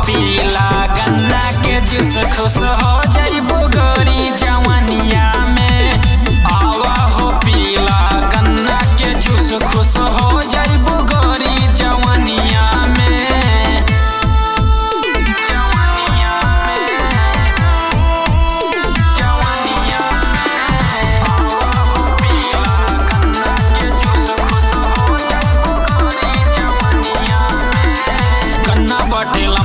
पीला गन्ना के जूस खुश हो जइबो गोरी जवनिया में आवा हो पीला गन्ना के जूस खुश हो जइबो गोरी जवनिया में जवनिया में जवनिया में आवा हो पीला गन्ना के जूस खुश हो जइबो गोरी जवनिया में गन्ना बटेला